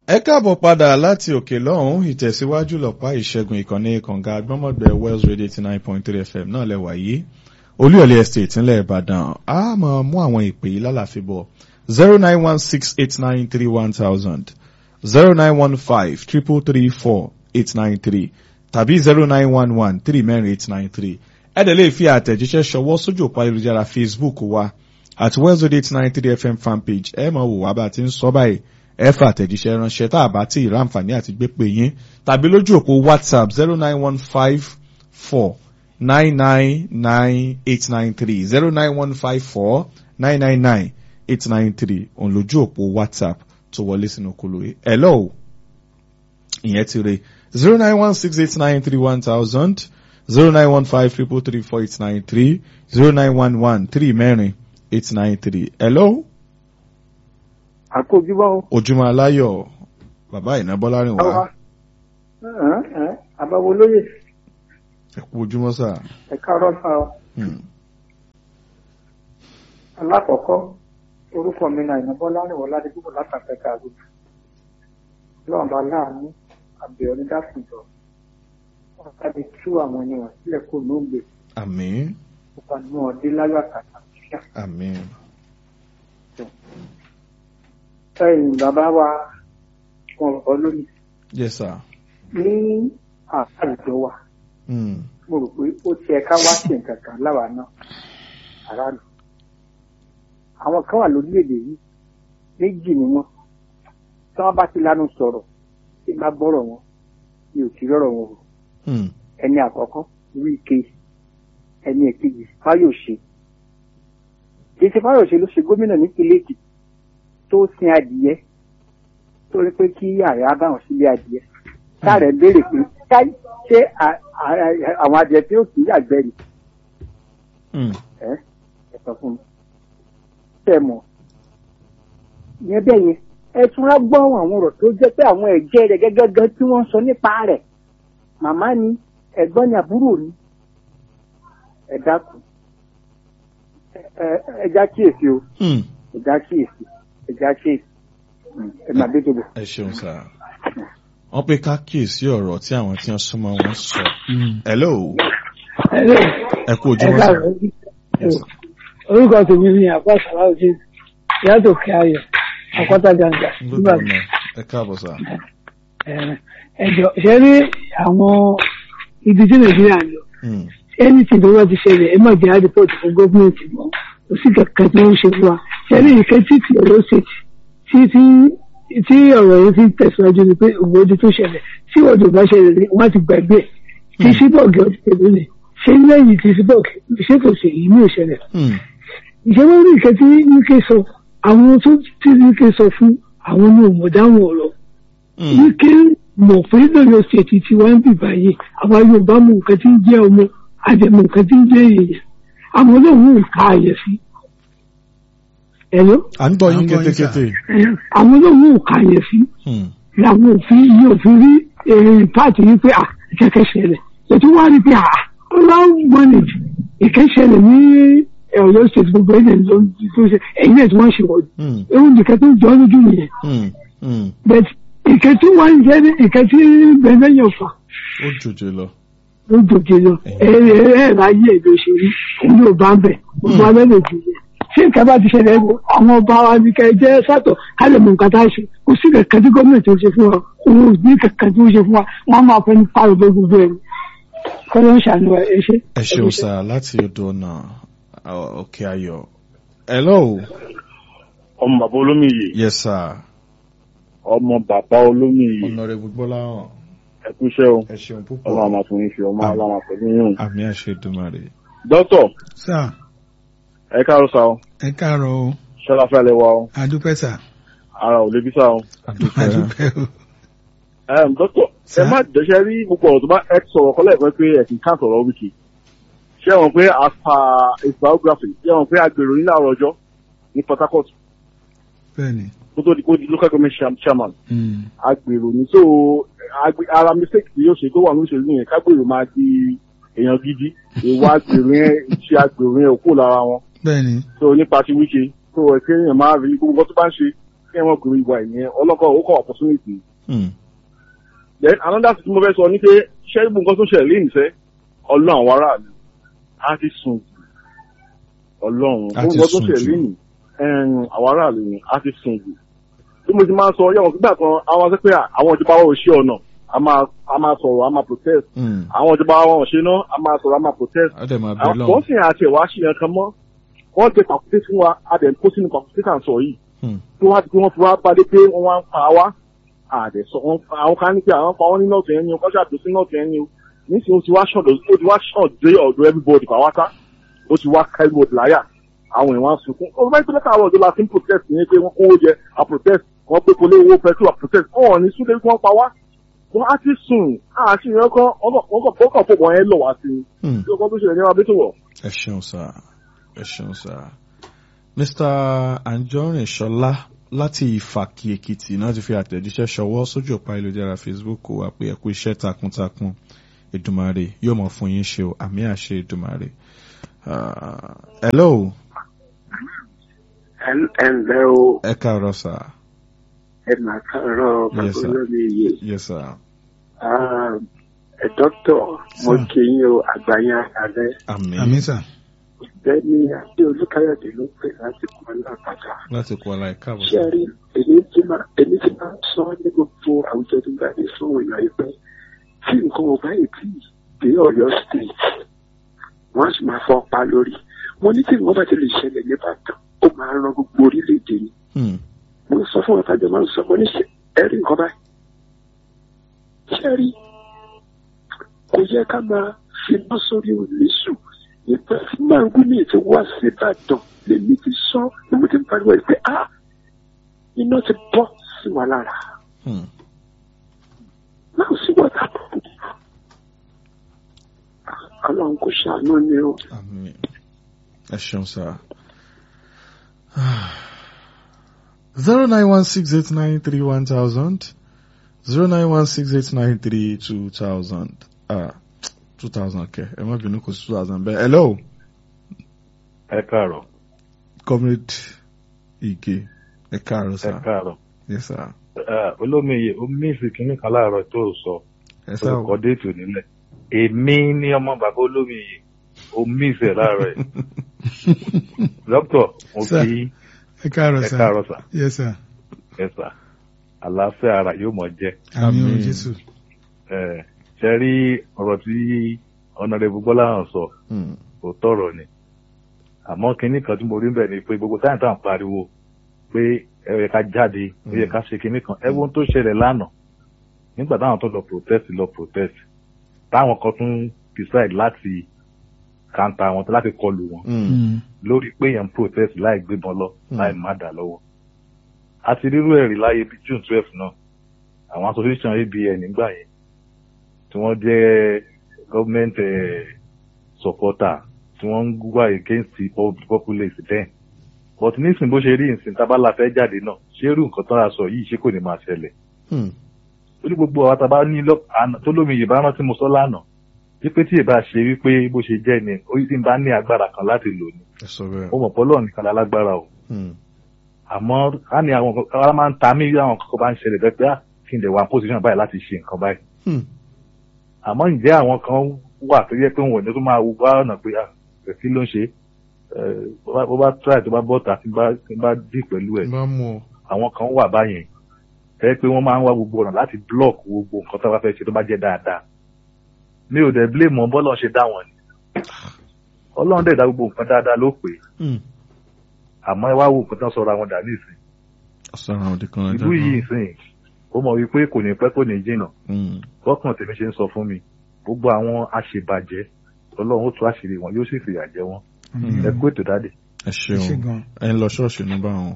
ẹ káàbọ̀ padà láti òkè lọ́hùn ìtẹ̀síwájú lọ́pàá ìṣẹ́gun ìkànnì kànga agbọ́mọ̀gbẹ́ wells radio eighty nine point three fm náà lẹ́wà yìí olúyọ̀lé estate ńlẹ̀ ìbàdàn a máa mú àwọn ìpè yìí lálàáfíà bọ̀ zero nine one six eight nine three one thousand zero nine one five triple three four eight nine three tàbí zero nine one one three mẹ́rin eight nine three ẹ dẹ̀ lè fi àtẹ̀jíṣẹ́ ṣọwọ́ sójú òpó ayélujára facebook wa at wells radio eight nine three fm fanpage ẹ máa wò wá bá a ti ń sọ báyìí ẹ fà àtẹ̀jíṣẹ́ ránṣẹ́ tá a bá tí ì ráǹfààní àti gbé pè yín tàbí lójú òpó whatsapp zero nine one five four nine nine nine eight nine three zero nine one five four nine nine nine eight nine three òun lójú òpó whatsapp tó wọlé sínú kúlò yìí hello ìyẹn ti re zero nine one six eight nine three one thousand zero nine one five triple three four eight nine three zero nine one one three mẹ́rin eight nine three hello àkójúbọ. ojúmọ́ aláyọ̀ bàbá ìná bọ́lárìn wá àbáwo lóye ẹ kú ojúmọ́ sà. ẹ káàárọ̀ sá ọ. Hmm. alákọ̀ọ́kọ́ orúkọ mi náà ìná bọ́lá rìn wọ́n láti gbogbo látàpẹ́ káàgùn lọ́wọ́n bá láàánú àbẹ̀ọ́ ní dákùnjọ wọ́n sábẹ́ tú àwọn ènìyàn sílẹ̀ kó lóògbé àmín ó bá ní wọn dé láyọ̀ àtàtà kíá. àmín ẹ̀yìn bàbá wa wọn rọ̀ lónìí yes sir. ní àwùjọ wa Hmm. mo rò pé ó ti ẹ̀ka wá sí nǹkan kan láwa náà aráàlú àwọn kan wà lórílẹ̀‐èdè yìí méjì ni wọ́n tí wọ́n bá ti lanu sọ̀rọ̀ tí bá gbọ́rọ̀ wọn mi ò kí rọ̀rọ̀ wọn o Hmm. ẹni àkọ́kọ́ Wike ẹni èkejì Fáyòṣe kì í ṣe Fáyòṣe ló ṣe gómìnà nípínlẹ̀ Èkìtì tó sin adìyẹ tó rí pé kí ààrẹ á bá wọn sílé adìyẹ káàrẹ̀ béèrè pé káì ṣé à- à- àwọn adìyẹ tí ó kì í yàgbẹ́ ni Hmm. ẹ ẹ sọ fún mi tẹ mọ̀ yẹn bẹ́ẹ̀ yẹn ẹ tún á gbọ́ àwọn ọ̀rọ̀ tó jẹ́ pé àwọn ẹ̀jẹ̀ rẹ̀ gẹ́gẹ́ tí wọ́n ń sọ nípa rẹ̀ màmá ni ẹ̀gbọ́n ni àbúrò ni ẹ dákun ẹ- ẹ- ẹ já kíyèsí o Hmm. ẹ já kíyèsí ẹ já kíyèsí Mm, ẹ máa dé tóbi. ẹ ṣeun sà. wọ́n pé ká kíyèsí ọ̀rọ̀ tí àwọn tí wọ́n súnmọ́ wọn sọ. hello ẹ kú ojúmọ́ sà. Yes, sir. orúkọ tèmi ni àpá sàláùdí ìyàtọ̀ kí ayọ̀ àkọ́tà jàǹjà Good nígbà morning. ẹ káàbọ̀ sà. ẹjọ ṣe rí àwọn ibi tí nàìjíríà ń lọ Hmm. ẹni tí ìdánwò ti ṣẹlẹ̀ ẹ má jẹ́ àdìpọ̀tì fún gọ́ọ̀mẹ̀ntì mọ́ kò sí kankan tí wọ́n ń ṣe fún wa ṣe rí ìkẹ́ tí ti ọ̀rọ̀ ṣe tí tí tí ọ̀rọ̀ yẹn ti tẹ̀síwájú ni pé òwòdì tó ṣẹlẹ̀ tí òwòdì bá ṣẹlẹ̀ ni wọ́n ti gbàgbé ẹ̀ tí síbọ̀gì ọtí tẹ̀lé lẹ̀ ṣé lẹ́yìn tí síbọ̀gì ṣé kò ṣe yìí ní ìṣẹ̀lẹ̀ Hmm. ìjọba orí ìkẹ́ tí uk sọ àwọn tó tí uk sọ fún àwọn ọmọ òmùdáwọn ọ̀rọ̀ Hmm. uk mọ̀ pé lọ́yọ̀ ṣètì tí wọ́n ń bì báyìí àwọn yorùbá mọ nǹkan tí ń jẹ́ ọmọ àdèmọ̀ nǹkan tí ń jẹ́ èèyàn àwọn olóhùn ò ká àyẹ̀ sí. ẹ̀rọ à ń gbọ́ yín À ń gbọ́ yín, sà. kétékété. àwọn olóhùn ò ká àyẹ̀ sí Hmm. làwọn òfin yìí òfin rí èrè pààtì yìí pé ìkẹ́kẹ́ ṣẹlẹ̀ ètò wá rí pé ọlọ́run mọ́nìjì ìkẹ́ṣẹlẹ̀ ní ọ̀yọ́ state gbogbo ẹ̀jẹ̀ ló ń tó ṣe ẹ̀yìn náà tí wọ́n ṣe wọ́n Hmm. ewu nìkan tó ń jọ lójú nìyẹn Hmm. Hmm. but ìkẹ́ tí wọ́n ń jẹ́ ní ìkẹ́ tí bẹ́ẹ̀ yàn fà ó jòjè lọ. ló dòkè lọ ẹ̀rẹ̀ ẹ̀rẹ̀ ayé èdè òṣèré òun yóò bá ń bẹ̀ gbogbo alẹ́ lè jù yẹn ṣé nǹkan bá ti ṣẹlẹ̀ ẹ̀gbọ́n àwọn ọba wa ní kẹ́ ẹ jẹ́ sátọ̀ ká lè mọ nǹkan tá a ṣe kò sí kankan tí gómìnà tó ṣe fún wa òun ò ní kankan tó ṣe fún wa wọ́n máa fẹ́ ní pàrọ̀ bó gbogbo ẹ̀ kọ́ ló ń ṣàánú ẹ ṣe. ẹ ṣeun sà láti odò ọ̀nà uh, òkè ayọ̀. hello. ọmọ bàbá olómìyè yes sir. ọmọ bàbá olómìyè honourable gbọ́láhàn ẹkú iṣẹ́ o ẹ ṣeun púpọ̀. ọlọ́run àmà fún yín ṣe ọmọ Àmín. ọlọ́run pẹ̀lú yín. àmì àṣẹ ìdùmarè. dókítà sà ẹ káàárọ̀ sá o ẹ káàárọ̀ o ṣọlá fẹ́lẹ̀ wa o adúpẹ́ sà ara ò lébi sá o. àdúpẹ́ adúpẹ́ o Ẹm, dókítà ẹ Sá. má dẹ́sẹ̀ rí gbogbo ọ̀rọ̀ tó bá ẹ sọ̀rọ̀ kọ́lẹ̀ pé pé ẹ̀sìn kan sọ̀rọ̀ wíkì ṣé wọn pé afa his biography ṣé wọn pé agbèrò yín láàárọ̀ ọjọ́ ní Port Harcourt bẹ́ẹ̀ni kó tó di kó di local government chair- chairman Mm. agbèrò ní so agbe- ara mistake tí yóò ṣe tó wà ní òṣèlú yẹn kágbèrò máa di èèyàn gidi ìwà agbèrò yẹn ìṣe agbèrò yẹn ò kó lára wọn bẹ́ẹ̀ni so nípa ti wíṣe so ẹ̀kẹ́ yẹn máa rí gbogbo nǹkan tó bá ń ṣe kí wọ́n kúrò ìwà ìyẹn ọlọ́kọ̀ ó kọ́ opportunity. Hmm. then another thing tí mo fẹ́ sọ ni pé ṣé ibùn nǹkan tó ṣẹlẹ̀ lẹ́yìn fẹ́ ọlọ́run àwọn aráàlú á ti sùn jù ọlọ́run Á ibùn ti nǹkan tó sùn ṣẹlẹ̀ jù. lẹ́yìn àwọn aráàlú ni á ti sùn jù bí mo ti máa ń sọ yẹ̀wọ̀n nígbà kan àwọn sọ pé àwọn ìjọba wa ò ṣe ọ̀nà a máa a máa sọ̀rọ̀ a máa protest Hmm. àwọn ìjọba wa ò ṣe náà a máa sọ̀rọ̀ a máa protest á dẹ̀ máa bẹ àwọn lọ́hùn. kan sì àti ẹ̀wà ṣe yẹn kan mọ́ wọ́n ti pàkúté fún wa a dẹ̀ ń kó sínú pàkúté tà ń sọ yìí Hmm. tí wọ́n ti wọ́n fi wá bá dé pé wọ́n wá ń pa wá àdẹ̀ sọ wọ́n àwọn kan ní pé àwọn pa wọ́n ní nọ́ọ̀tì ẹni o kọ́ṣà tó sí nọ́ọ̀tì ẹni o nísìnyí ó ti wá ṣọ̀dọ̀ ó ti wá ṣọ̀ dé ọ̀dọ̀ everybody pàwátá ó ti wá ká everybody láyà àwọn èèyàn wá ń sunkún ó bá ìpínlẹ̀ káàrọ̀ ọ̀dọ́ la fi ń protest ní pé wọ́n kówó jẹ a protest wọ́n pé kólé owó petrol a protest wọ́n ò ní súnlé kí wọ́n pa wá wọ́n á ti sùn àti ìyẹn kan wọ́n kàn fò wọ́n yẹn lọ̀ wá sí i Hmm. tí ó kọ́ tó ṣẹlẹ̀ ní wa bí tó wọ̀. ẹ ṣeun sá ẹ ṣeun sá mr anjorin ṣọlá láti ìfàkì èkìtì náà ti fi àtẹ̀jíṣẹ́ ṣọwọ́ sójú ọ̀pá ìlújára facebook wa pé ẹ kú iṣẹ́ takuntakun ìdùmarè yóò mọ̀ fún yín ṣe o àmì àṣẹ ìdùmarè. Ah, hello ẹ ǹlẹ́ o ẹ káàárọ̀ sá ẹ máa káàárọ̀ bàbá Yes, sir. olómi yìí yes sir ẹ dókítọ̀ mo Sir. kí yín o àgbáyé àkàlẹ́ àmì àmì sà bẹ́ẹ̀ni àti olùkáyọ̀dé ló pè láti kọ́ lápàdà láti kó ọlá ìkáàbọ̀ ṣé ẹ rí èmi tí máa èmi tí máa sọ ní gbogbo àwùjọ tó bá ní fún òun ìyá pé tí nǹkan ò bá yìí tí dé Ọ̀yọ́ state wọ́n á sì máa fọ́ pa lórí mo ní tí nǹkan bá ti lè ṣẹlẹ̀ níbàdàn ó máa ran gbogbo orílẹ̀-èdè ni Hmm. mo ń sọ fún ọ̀tájọ máa ń sọ mo ní ṣe ẹ̀rí nǹkan báyìí ṣé rí kò yẹ ká máa fi iná sórí òlẹ́sù nígbà tí màngúnì ti wá síbàdàn lèmi ti sọ ni mo ti ń pariwo ẹ̀ pé ah iná ti bọ́ sí wa lára Hmm. náà sí wọ́tà pọ̀ ọlọ́run kò ṣàánú ni o. àmì ẹ ṣeun sá. zero nine one six eight nine three one thousand zero nine one six eight nine three two thousand ah two thousand kẹ ẹ má bínú kò sí two thousand bẹ́ẹ̀ hello ẹ káàárọ̀ comrade ige ẹ káàárọ̀ ẹ sá káàárọ̀ yes sir Ẹ, olómiye ó míìsì kínní kan láàárọ̀ tó o sọ ẹ sá olùkọ́ déètì nílẹ̀ èmi ní ọmọ bàbá olómiye ó míìsì ẹ̀ láàárọ̀ ẹ̀ dókítà mo Sir. kí ẹ káàárọ̀ ẹ sà káàárọ̀ sà yes sir ẹ sà àlàáfíà ara yóò mọ̀ jẹ́ àmì o Àmín. jésù ẹ ṣe rí ọ̀rọ̀ tí ọ̀nàdẹ́bù gbọ́lá hàn sọ Hmm. kò tọ̀rọ̀ ni àmọ́ kinní kan tí mo rí bẹ́ẹ̀ ni pé gbogbo táyà táà ń pariwo pé ẹ yẹ ká jáde ó yẹ ká ṣe kinní kan ẹ wo ohun tó ṣẹlẹ̀ lánàá nígbà táwọn tó lọ protest lọ protest táwọn kan tún decide láti kanta wọn tó láti kọlù wọn Hmm. Mm. lórí pé èèyàn protest láì gbébọn lọ Mm. láì má dà lọ́wọ́ àti rírú ẹ̀rí láyé bíi june twelve náà àwọn association abn nígbà yẹn tí wọ́n jẹ́ government eh, supporter tí wọ́n ń wá against the pop- populace then but nísìnyí bó ṣe rí ìsìn tábàlà fẹ́ jáde náà ṣé irú nǹkan tó ra sọ yìí ṣé kò ní máa ṣẹlẹ̀ Hmm. ó ní gbogbo àwọn tábà ní lọ- àná- tó lómi yìí bá rántí mo sọ lánàá wípé tí ìbá ṣe wípé bó ṣe jẹ́ ni ó tí ń bá ní agbára kan láti lò ní ẹ sọ bẹ́ẹ̀ ó mọ̀ pọ́lọ́ nìkan lálágbára o Hmm. àmọ́ á ní àwọn kan ara máa ń ta mí bí àwọn kankan bá ń ṣẹlẹ̀ bẹ́ẹ̀ pé á kí n lè wà position báyìí láti ṣe nǹkan báyìí Hmm. àmọ́ ǹjẹ́ àwọn kan wà tó yẹ pé wọn ò ní tó máa wá ọ̀nà pé à kí ló ń ṣe Eh, bó bá- bó bá try tó bá bọ́ta tí bá tí bá dì pẹ̀lú ẹ̀ bá mú ọ àwọn kan wà báyẹn ẹ pé wọ́n máa ń wá gbogbo ọ̀nà láti block gbogbo nǹkan tó bá fẹ́ ṣe tó bá jẹ́ dáadáa mi ò dẹ̀ blame wọn bọ́lọ̀ ṣe dá wọn ni ọlọ́run dẹ̀ dá gbogbo nǹkan dáadáa ló pè é Hmm. àmọ́ ẹ wá wo nǹkan tó ń sọra wọn dà ní ìsìn ọ̀sán òdì kan ìlú yìí ìsìn ó mọ̀ wípé kò ní pẹ́ kò ní jìnnà Hmm. bọ́kàn tèmi ṣe ń sọ fún mi gbogbo àwọn aṣèbàjẹ́ ọlọ́run ó tú àṣírí wọn yóò sì fìyà jẹ wọn Àmín. ẹ kú ètò dáde. ẹ ẹ ṣé ṣeun gan ẹ ń lọ ṣọ́ọ̀ṣì ní báwọn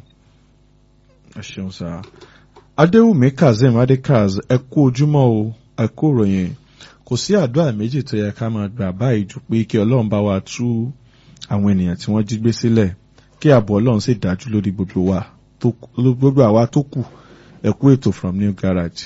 ẹ ṣeun sá adéwùmí kazeem adékaz ẹ kú ojúmọ́ o ẹ kú ìròyìn kò sí àdúrà méjì tó yẹ ká máa gbà báyìí ju pé kí ọlọ́run bá wa tú àwọn ènìyàn tí wọ́n jí gbé sílẹ̀ kí ààbò ọlọ́run sì dájú lórí gbogbo wa tó kù- gbogbo àwa tó kù ẹ kú ètò from new garage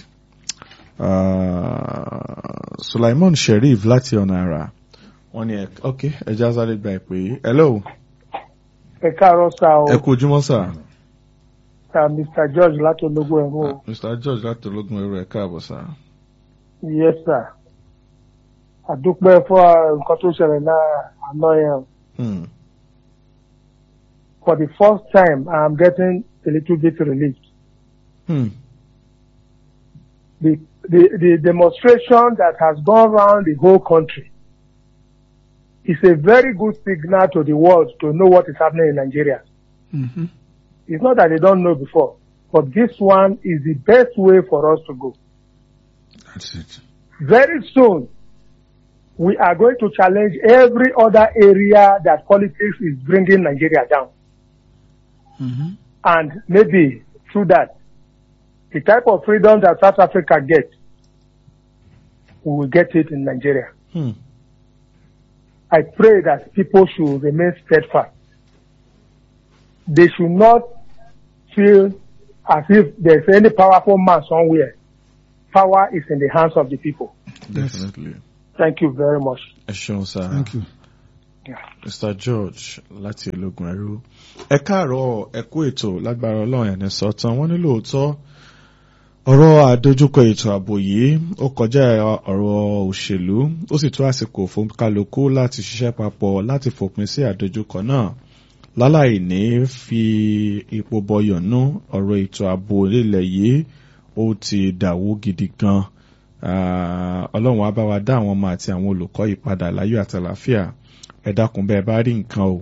Ah, Sulaiman Sheriff láti ọ̀nà àrà wọ́n ní ẹ ok ẹ já sáré gba ìpè yìí hello ẹ káàárọ̀ sá o ẹ kú ojúmọ́ sá. uh, Mr. George láti ológun ẹ̀rọ o. Mr. George láti ológun ẹrú ẹ̀ káàbọ̀ sá. Yes, sir. Àdúpẹ́ fún uh, nǹkan tó ṣẹlẹ̀ náà àná yẹn. o. Hmm. For the first time, I'm getting a little bit relieved. Hmm. The, the, the demonstration that has gone around the whole country is a very good signal to the world to know what is happening in Nigeria. Mhm. It's not that they don't know before, but this one is the best way for us to go. That's it. Very soon, we are going to challenge every other area that politics is bringing Nigeria down. Mhm. And maybe through that, the type of freedom that South Africa gets, we will get it in Nigeria. Hmm. I pray that people should remain steadfast. They should not feel as if there's any powerful man somewhere. Power is in the hands of the people. Yes. Definitely. Thank you very much. Ẹ ṣeun sá. Thank you. Mr. George láti ológun ẹrú. Ẹ káàárọ̀ ẹ kú ètò lágbára ọlọ́run ẹni sọ́tàn wọ́n ní lóòótọ́ ọ̀rọ̀ àdójúkọ ètò ààbò yìí ó kọjá ọ̀rọ̀ òṣèlú ó sì tó àsìkò fún kálukú láti ṣiṣẹ́ papọ̀ láti fòpin sí àdójúkọ náà láláì ní fi ipò bọyọ̀nú ọ̀rọ̀ ètò ààbò ilẹ̀ yìí ó ti dàwó gidi gan Ah, ọlọ́run á bá wa dá àwọn ọmọ àti àwọn olùkọ́ yìí padà láyọ̀ àtàlàáfíà ẹ dákun bẹ́ẹ̀ bá rí nǹkan o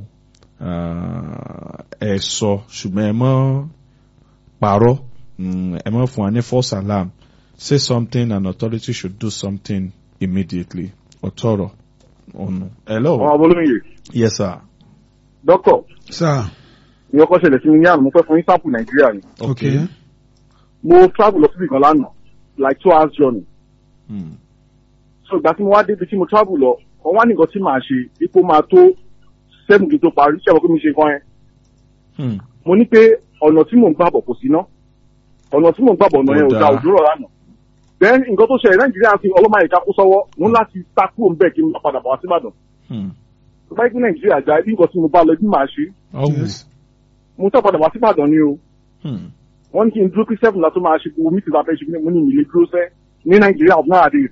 Ah, ẹ sọ ṣùgbọ́n ẹ mọ́ parọ́ Mm, ẹ mọ́ fún wa ní false alarm say something and authority should do something immediately ọ̀tọ̀rọ̀ ọ̀nù. hello ọmọ abolóyè yes sir dókítà Sir. ní ọkọ ṣẹlẹ̀ sí mi ní àná mo fẹ́ fún yín sáàpù nàìjíríà ni Okay. mo travel lọ síbi kan lánàá like two hours journey Hmm. so ìgbà tí mo wá débi tí mo travel lọ wọn wá ní nǹkan tí màá ṣe ipò máa tó seven kí n tó parí ṣé àwọn kí mi ṣe kan yẹn Hmm. mo ní pé ọ̀nà tí mò ń gbàbọ̀ kò sí ná ọ̀nà tí mò ń gbàbọ̀ ọ̀nà yẹn ò Kò da dáa. òjò rọ̀ lánàá then nǹkan tó ṣẹlẹ̀ nàìjíríà fi ọlọ́mọ àyíká kó sọ́wọ́ mo ní láti sá kúrò ń bẹ̀ kí n má padà bọ̀ wá síbàdàn Hmm. tó bá yẹ kí nàìjíríà já ibi nǹkan tí mo bá lọ bí màá ṣe ọ̀wù. Yes. mo sá padà wá síbàdàn ni o Hmm. wọ́n ní kí n dúró kí seven la tó máa ṣe gbogbo mítì la fẹ́ ṣe mo ní ìlé dúró sẹ́ ní nàìjíríà of nowadays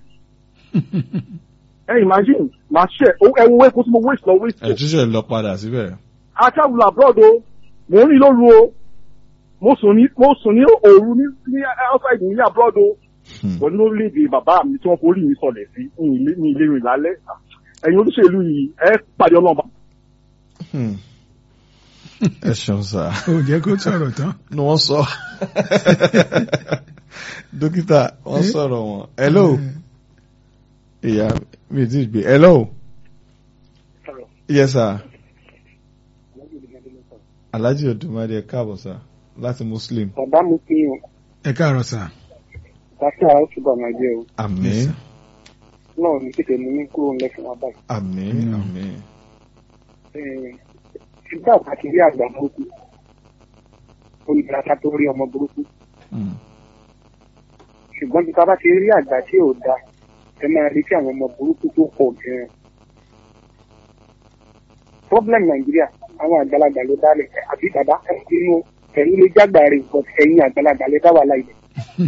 ẹ imagine màá ṣe ẹ wo wẹ́ẹ̀kú tí mo waste lọ waste ẹ túnṣe lọ padà síbẹ̀. atravel abroad o mò ń rìn lóru o mo sùn ní mo sùn ní òru ní ní outside ní abroad o Hmm. wọ́n ní orílẹ̀-èdè bàbá mi tí wọ́n forí mi sọlẹ̀ sí ní ilé ní ilé rìn lálẹ́ ẹ̀yin olóṣèlú yìí ẹ pàdé ọlọ́mọba. Hmm. ẹ ṣeun sá. Ó jẹ́ kó sọ̀rọ̀ tán. ni wọ́n sọ. dókítà wọ́n sọ̀rọ̀ wọn. hello. ìyá mi ti gbé. hello. yes sir. alhaji odumade ẹ káàbọ̀ sá láti muslim. bàbá mi fi hàn Ẹ káàárọ̀ sir. láti àwọn túbọ̀ máa jẹ́ o àmín náà ní kéde mi ní kúrò ńlẹ̀ fún wa báyìí. àmín Mm. àmín. ṣùgbọ́n àti rí àgbà burúkú olùdásá tó rí ọmọ burúkú Hmm. ṣùgbọ́n bí ká bá ti rí àgbà tí ò da ẹ máa rí tí àwọn ọmọ burúkú tó pọ̀ gan-an. problem nàìjíríà àwọn àgbàlagbà ló dálẹ̀ àbí bàbá inú ẹ̀yin lè jágbà rẹ̀ but ẹ̀yin àgbàlagbà lè dá wà láì lẹ̀.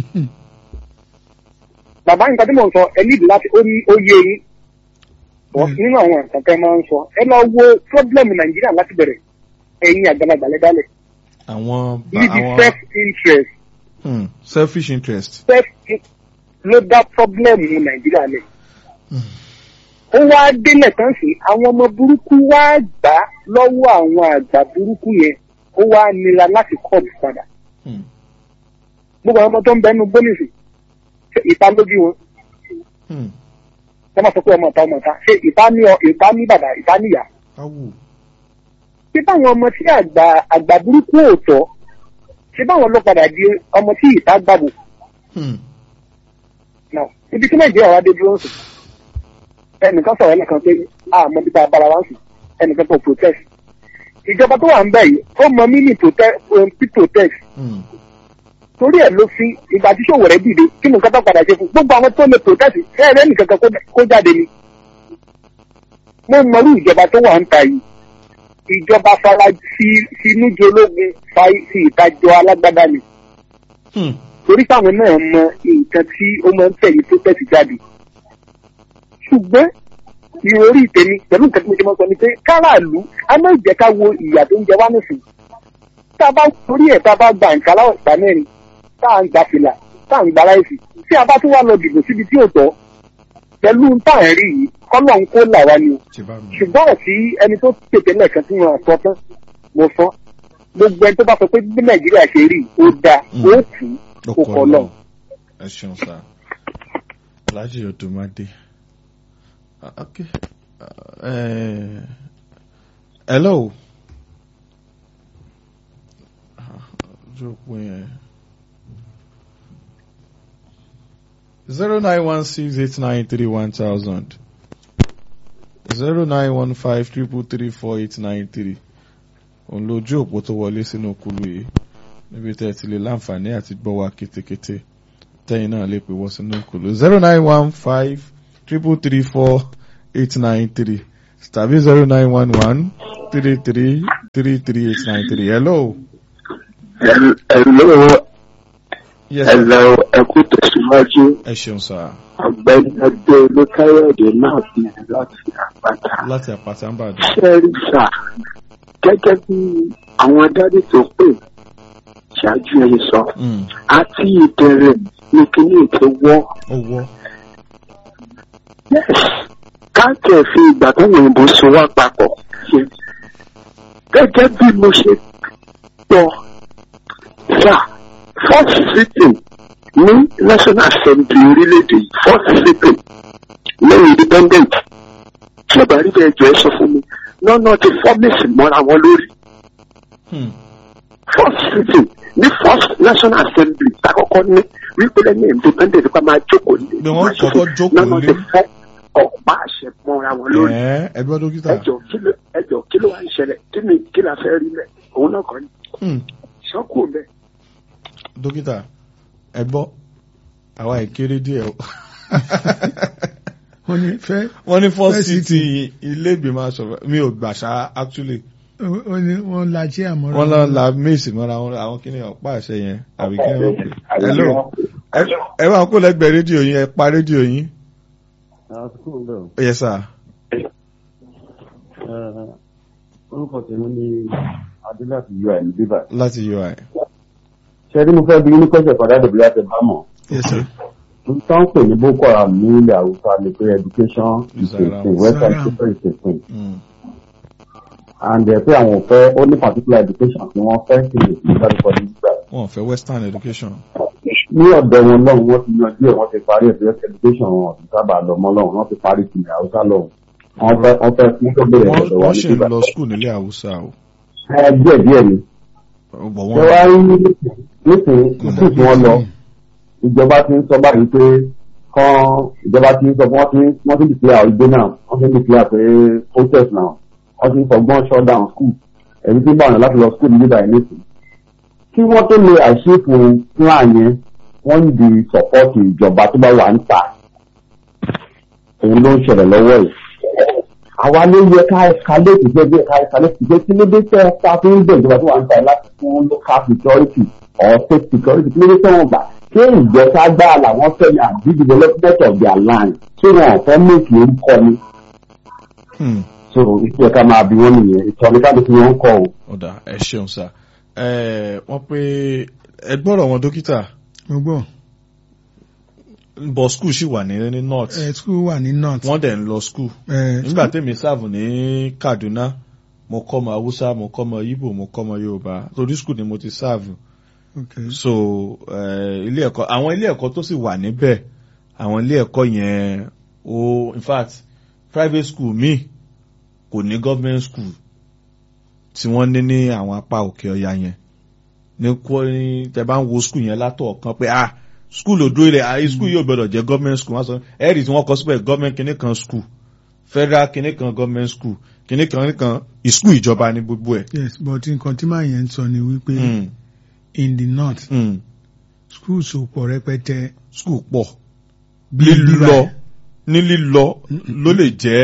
bàbá nǹkan tí mò ń sọ ẹ nídìí láti ó ní ó yé yín Bọ́ Mm. nínú àwọn nǹkan tẹ́ máa ń sọ ẹ lọ wo problem nàìjíríà láti bẹ̀rẹ̀ ẹ̀yin àgbàlagbà lè dálẹ̀ àwọn ba- níbi àwọn self interest hmm. selfish interest. self ló dá problem nàìjíríà lẹ̀. ó wá délẹ̀ tán sí àwọn ọmọ burúkú wá gbà á lọ́wọ́ àwọn àgbà burúkú yẹn ó wá nira láti kọ́ọ̀bù padà. Hmm. gbogbo àwọn ọmọ tó ń bẹ nínú gbólísì ṣe ìta lójú wọn Hmm. wọ́n máa sọ pé ọmọ ìta ọmọ ìta ṣé ìta ní ọ ìta ní bàbá ìta níyà. awù. ṣé báwọn ọmọ tí àgbà àgbà burúkú ò tọ́ ṣé báwọn ló padà di ọmọ tí ìta gbàgbọ́ Hmm. náà ibi tí nàìjíríà wá dé dúró ń sùn ẹnìkan sọ̀rọ̀ ẹnìkan pé àmọ́ bí tá a bára wá ń sùn ẹnìkan tó protest ìjọba tó wà ń bẹ̀ yìí ó mọ mí ní protest um, tí protest Hmm. torí ẹ̀ ló fi ìgbà tí ṣòwò rẹ̀ dìde kí nǹkan tó padà ṣe fún gbogbo àwọn tó lè protest ẹ̀ rẹ́ nìkan kan kó- kó jáde ni mo mọrú ìjọba tó wà ń ta yìí ìjọba fara sí sínú jológun fa sí ìtajọ alágbádá ni Hmm. torí táwọn náà mọ nǹkan tí ó máa ń tẹ̀lé tó tẹ̀sí jáde ṣùgbọ́n ìròrí tèmi pẹ̀lú nǹkan tí mo ṣe máa ń sọ ni pé káràlú a máa ń jẹ́ ká wo ìyà tó ń jẹ wá nìsín tá a bá torí ẹ̀ tá a bá gba nǹkan aláwọ̀ ìgbà mẹ́rin tá à ń gba fìlà tá à ń gba láìsí tí a bá tún wá lọ dìbò síbi tí ò tọ́ pẹ̀lú tá à ń rí yìí kọ́lọ̀ ń kó là wá ni o ti bá mi. ṣùgbọ́n àti ẹni tó tètè lẹ́ẹ̀kan tí wọ́n sọ tán mo sọ gbogbo ẹni tó bá sọ pé bí nàìjíríà ṣe rí ó dáa Mm. ó kù ó ọkọ kọ lọ. náà ẹ ṣeun sá alhaji odumade Ah, ok Ah, eh, hello Ah, ojú òpó yẹn zero nine one six eight nine three one thousand zero nine one five triple three four eight nine three òun lójú òpó tó wọlé sínú kulu yìí níbi tẹ́ ẹ ti lè láǹfààní àti gbọ́ wa kétékété tẹ́yìn náà lè pè wọ́n sínú kulu zero nine one five triple three four eight nine three tàbí zero nine one one three three three three eight nine three hello. Hello, yes sir. hello, ẹ kú tẹ̀síwájú. ẹ ṣeun sá Ọ̀gbẹ́ni Adé Olúkáyọ̀dé náà bí láti àpáta. láti àpáta ń bàdàn. Ṣẹ́rí sà, gẹ́gẹ́ bí àwọn dádì tó pè ṣáájú ẹni sọ, Mm, àti ìbẹ̀rẹ̀ ní kíní ìtò wọ́. ó wọ́ Yes, káàkiri fi ìgbà tó òyìnbó so wá papọ̀. ṣe. Gẹ́gẹ́ bí mo ṣe gbọ́, sà, first sitting ní National Assembly orílẹ̀-èdè yìí, first sitting lẹ́yìn independent. Tí ọ̀bà rí bẹ́ẹ̀ jọ ẹ sọ fún mi, lọ́nà ti fọ́mẹ̀sì mọ́ra wọn lórí. Hmm, First sitting ní first National Assembly takọ́kọ́ ní wípé lẹ́yìn independent nípa máa jókòó ní. Bí wọ́n kọ́kọ́ jókòó lọ́nà lé. ti fọ́ ọ̀pá àṣẹ mọ́ra wọn lórí ẹ̀ ẹgbẹ́ dókítà. ẹjọ kí ló ẹjọ kí ló wá ń ṣẹlẹ̀ kí ni kí la fẹ́ rí mẹ́ òun náà kọ́ ni Hmm, sọ́kù mẹ́. dókítà ẹ gbọ́ àwa ìkéré díẹ̀ o. wọ́n ní fẹ́ wọ́n ní first First city ilé ìgbìmọ̀ aṣọ̀rọ̀ mi ò gbàṣà actually wọ́n ní wọ́n la jí àmọ́ra. wọ́n lọ la méèsì mọ́ra wọn àwọn kí ni ọ̀pá àṣẹ yẹn àbí kí ni wọ́n pè hello ẹ- ẹ máa kó lẹ́gbẹ̀ẹ́ rédíò yín ẹ pa rédíò yín yes sir orúkọ tèmi ní adélàtì ui ní bíbà láti ui ṣe rí mo fẹ́ bí ní kọ́sẹ̀ padà dòbí láti bá mọ̀ yes sir. n tán pè ní boko haram ní ilẹ̀ haúsá ni pé education is a Zaram. thing western Zaram. education is a thing Mm, and ẹ pé àwọn ò fẹ́ ó ní particular education tí wọ́n fẹ́ kí lè fi dárúkọ ní gbà wọn ò fẹ́ western education ní ọ̀dọ̀ wọn lọ́hùn wọ́n ti yanjú ẹ̀ wọ́n ti parí ẹ̀fẹ́ education wọn ọ̀sùn sábà lọ mọ́ lọ́hùn wọ́n ti parí ti ilẹ̀ haúsá lọ́hùn wọ́n fẹ́ wọ́n fẹ́ fún tó bẹ̀rẹ̀ wọ́n ọ̀dọ̀ wa wọ́n ní ṣì ń bíbà lọ school nílé haúsá o ẹ díẹ̀ díẹ̀ ni bọ̀ ṣé wọ́n wàá rí nísìnyí ìsìn tí wọ́n lọ ìjọba ti ń sọ báyìí pé kán ìjọba ti ń sọ pé wọ́n ti ń- wọ́n ti ń declare ìgbé náà wọ́n ti ń declare pé protest náà wọ́n ti ń fọgbọ́n shut down school èyí tí ń bá wọn láti lọ school nígbà yìí nìsín kí wọ́n tó lè àṣepọ̀ plan yẹn wọ́n ń di support ìjọba tó bá wà ń ta òun ló ń ṣẹlẹ̀ lọ́wọ́ yìí àwa ló yẹ ká escalate jẹ́ bí ká escalate jẹ́ kí ló dé tẹ́ ẹ ta fún bẹ́ẹ̀ ìjọba tó wà ń ta ẹ̀ láti fún local security or state security kí ló dé tẹ́ wọn gbà ṣé ìjọba gbára làwọn fẹ́ ní àbí development of their land ṣé wọn ò fẹ́ mèkì orúkọ ni Hmm, so ìṣe ká máa bí wọ́n nìyẹn ìtọ́ni ká ló fi wọ́n kọ́ o. ọ̀dà ẹ ṣeun sá ẹ wọ́n pé ẹ gbọ́rọ̀ wọn dókítà mo gbọ́ bọ̀ school ṣì wà ní ní north ẹ school wà ní north. wọ́n dẹ̀ ń lọ school ẹ nígbà tèmi sáàbù ní Kaduna mo kọ́ ọmọ Haúsá mo kọ́ ọmọ Igbo mo kọ́ ọmọ Yorùbá torí school ni mo ti sáàbù okay. so eh, ilé ẹ̀kọ́ àwọn ilé ẹ̀kọ́ tó sì wà níbẹ̀ àwọn ilé ẹ̀kọ́ yẹn o in fact private school míì kò ní government school tí wọ́n ní ní àwọn apá òkè ọya yẹn ní kó ní tẹ bá ń wo school yẹn látọ̀ kan pé ah school ò dúró ilẹ̀ ah school yóò gbọdọ̀ jẹ́ government school wọ́n sọ ẹ̀rì tí wọ́n kọ síbẹ̀ government kìíní kan school federal kìíní kan government school kìíní kan kìíní kan school ìjọba ní gbogbo ẹ̀. yes but nǹkan tí màá yẹn ń sọ ni wípé Mm, in the north mm. schools ò pọ̀ rẹpẹtẹ. school pọ̀ Bí lílọ bíbá- ní lílọ ló lè jẹ́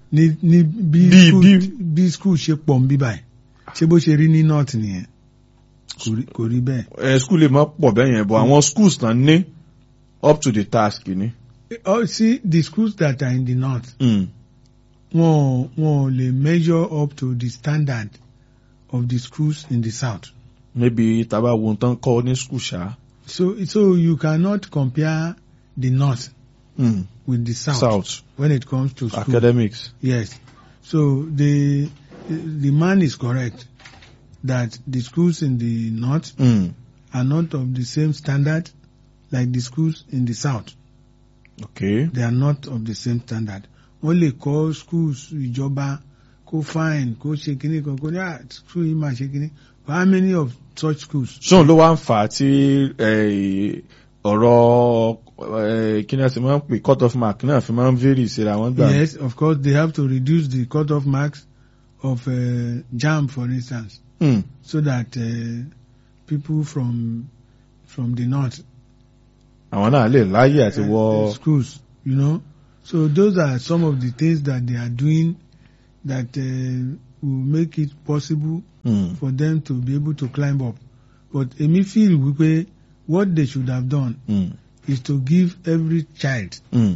ní ní bí Bí- school bí- bí school ṣe pọ̀ ń bí báyìí ṣé bó ṣe rí ní north nìyẹn kò rí kò rí bẹ́ẹ̀. ẹ skul lè má pọ̀ bẹ́ẹ̀ yẹn bọ̀ àwọn schools náà ní up to the task ni. Oh, see the schools that are in the north Mm. wọn wọn ò lè measure up to the standard of the schools in the south. maybe taba wo tán kọ́ ní skul ṣá. So so you cannot compare the north Mm. with the south, south when it comes to school. academics. Yes. So the the man is correct that the schools in the north Mm. are not of the same standard like the schools in the south. okay. They are not of the same standard. Wọ́n lè kọ́ schools ìjọba kó fine kó ṣe kíní kan kó ní à school yìí máa ṣe kíní. But how many of such schools? ṣóun ló wá ń fà á tí eh, ọ̀rọ̀ eh, kí ni a ti máa ń pè cut off mark náà fi máa ń vary síra wọn gbà. Yes, of course they have to reduce the cut-off marks of uh, JAM for instance. Mm. so that uh, people from from the north àwọn náà lè láyè àti uh, wọ. schools, you know. So those are some of the things that they are doing that uh, will make it possible Mm. for them to be able to climb up. But Emi feel wípé what they should have done Mm. is to give every child Mm.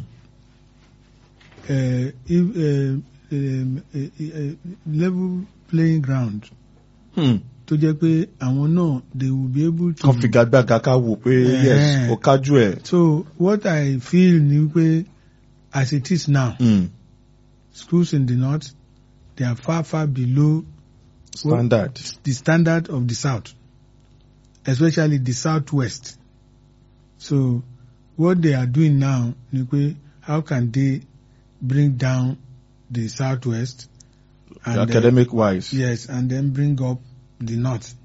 uh, if, uh, um, a, a, a level playing ground Mm. tó jẹ́ pé àwọn náà they will be able to. kan figagbága ká wò pé Eh. yes ó kájú ẹ̀. So what I feel ni pé as it is now, Mm. schools in the north, they are far far below standard. the standard of the south, especially the southwest. So what they are doing now ni pé how can they bring down the southwest and then- academic wise. yes, and then bring up the north.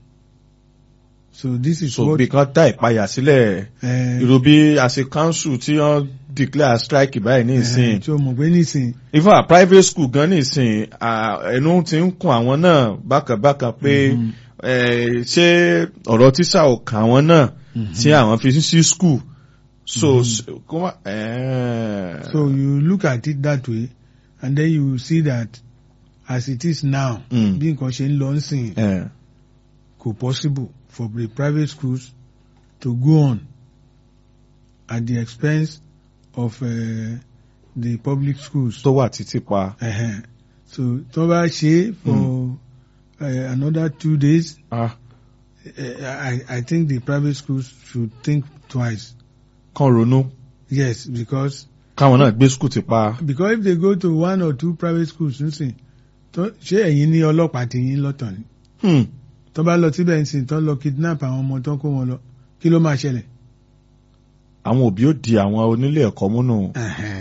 So this is so what bí kan dá ìpayà sílẹ̀ uh, irú bí àṣẹ council tí wọ́n declare strike báyìí ní ìsìn. tí o mọ̀ pé nísìn even a private school gan ní ìsìn ah, ẹnu ti ń kun àwọn náà bákàbákà pé Mhm. eh, ṣé ọ̀rọ̀ tíṣà ò kà wọ́n náà tí àwọn fi sí school. so s- kó má. eh, So you look at it that way, and then you will see that as it is now, Mm. bí nǹkan ṣe ń lọ nsìn eh, kò possible for the private schools to go on at the expense of uh, the public schools. tó wà títí pa. Uh-huh. So tó bá ṣe for uh, another two days, Ah, uh, I, I think the private schools should think twice. kán ronú Yes, because káwọn náà gbé school ti pa. because if they go to one or two private schools nsìn tó ṣé ẹ̀yin ní ọlọ́pàá ti yín lọ́tọ̀ ni Hmm. tó bá lọ síbẹ̀ nsìn tó lọ kidnap àwọn ọmọ tó kó wọn lọ kí ló máa ṣẹlẹ̀. àwọn òbí ó di àwọn onílé ẹ̀kọ́ múnú.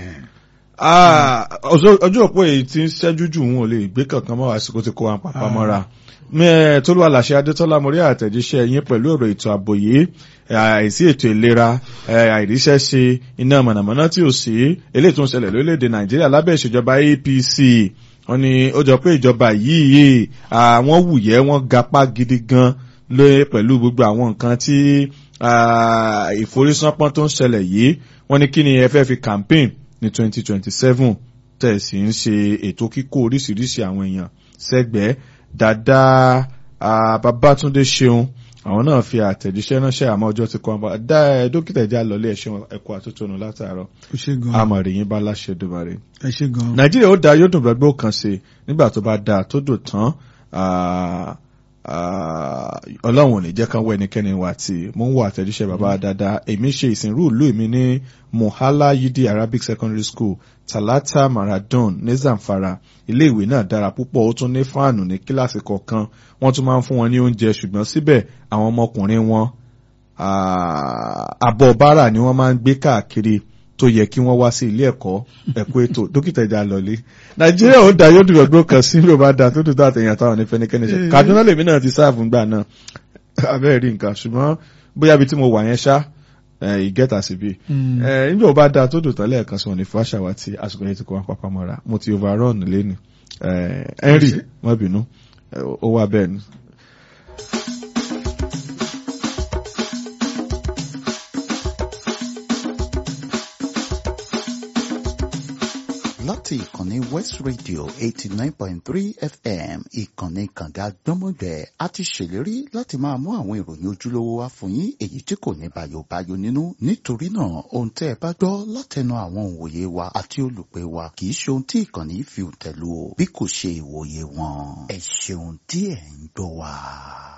Ah, ọjọ́ ọjọ́ òpó èyí tí ń ṣẹ́jú jù wọn ò lè gbé kankan mọ́ àsìkò tí kò wá pàpà Ah. mọ́ra. Mẹ́ tó ló wà láṣẹ Adétọ́lá mo rí àtẹ̀jíṣẹ́ yín pẹ̀lú ọ̀rọ̀ ètò ààbò yìí, eh, àìsí ètò ìlera, eh, àìríṣẹ́ ṣe, iná mọ̀nàmọ́ná tí ò sí, eléyìí tó ń ṣẹlẹ̀ lórílẹ̀‐èdè Nàìjíríà lábẹ́ ìṣèjọba APC. Wọ́n ní ó jọ pé ìjọba yìí àwọn wùyẹ́ wọ́n gapá gidi gan lóye pẹ̀lú gbogbo àwọn nǹkan tí ah, ìforísánpọ́n tó ń ṣẹlẹ̀ yìí. Wọ́n ní kí ni ẹ fẹ́ fi campaign ní 2027 tẹ̀sí ń ṣe ètò kíkó oríṣiríṣi àwọn èèyàn sẹ́gbẹ̀ẹ́ dáadáa ah, Babátúndé ṣeun àwọn náà fi àtẹ̀jíṣẹ́ ránṣẹ́ àmọ́ ọjọ́ ti kọ́ ọ́n bá dá ẹ dókítà ìjà lọlé ẹ̀ṣẹ̀ ẹ̀kọ́ àtúntònú látàárọ̀ ó ṣe gan àmọ̀rì yín bá láṣẹ dùbàrè. ẹ ṣe gan Nàìjíríà ó da yóò dùn gbàgbé kan ṣe nígbà tó bá da tó dùn tán ah, ah, ọlọ́run ò ní jẹ́ kán wọ ẹnikẹ́ni wà tí mò ń wọ àtẹ̀jíṣẹ́ bàbá dáadáa èmi ṣe ìsìnrú ìlú mi ní Mohala Yidi Arabic Secondary School Talata Maradon ní Zamfara iléèwé náà dára púpọ̀ ó tún ní fáànù ní kíláàsì kọ̀ọ̀kan wọ́n tún máa ń fún wọn ní oúnjẹ ṣùgbọ́n síbẹ̀ àwọn ọmọkùnrin wọn ah, àbọ̀ bárà ni wọ́n máa ń gbé káàkiri tó yẹ kí wọ́n wá sí ilé ẹ̀kọ́ ẹ̀kọ́ ètò dókítà ìjà lọ́lé nàìjíríà ó da yóò dùn ọgbọ́n kan sí ló bá da tó dùn tó àtẹ̀yìn àtàwọn ní fẹ́nikẹ́ni ṣe kaduna lèmi náà ti sáàfù ńgbà náà abẹ́rẹ́ rí nǹkan ṣùgbọ́n bóyá ibi tí mo wà yẹn ṣá ìgẹ́ta sí bí Mm. nígbà ó bá da tó dùn tán lẹ́ẹ̀kan sọ ní fàṣàwá tí àsìkò yẹn ti kọ́ wọn pápá mọ́ra mo ti overrun lẹ́nu henry má bínú eh, ó wá bẹ́ẹ̀ ni. láti ìkànnì West Radio eighty nine point three FM ìkànnì kànga gbọ́mọgbẹ́ a ti ṣèlérí láti máa mú àwọn ìròyìn ojúlówó wá fún yín èyí tí kò ní bàyòbáyò nínú nítorí náà ohun tẹ́ ẹ bá gbọ́ látẹnu àwọn òǹwòye wa àti olùpẹ̀ wa kì í ṣe ohun tí ìkànnì fi tẹ̀lú o bí kò ṣe ìwòye wọn ẹ ṣeun tí ẹ̀ ń gbọ́ wa.